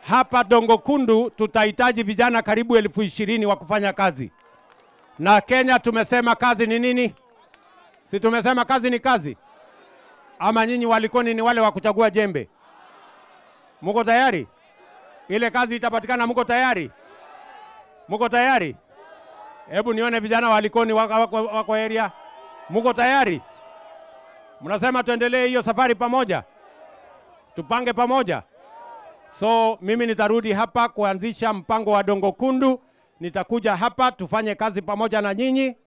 hapa Dongo Kundu tutahitaji vijana karibu elfu ishirini wa kufanya kazi, na Kenya tumesema kazi ni nini? Si tumesema kazi ni kazi? Ama nyinyi walikoni ni wale wa kuchagua jembe? Muko tayari? Ile kazi itapatikana, muko tayari? Muko tayari? Hebu nione vijana walikoni wako, wako, wako area. Muko tayari? Mnasema tuendelee hiyo safari pamoja, tupange pamoja. So mimi nitarudi hapa kuanzisha mpango wa Dongo Kundu. Nitakuja hapa tufanye kazi pamoja na nyinyi.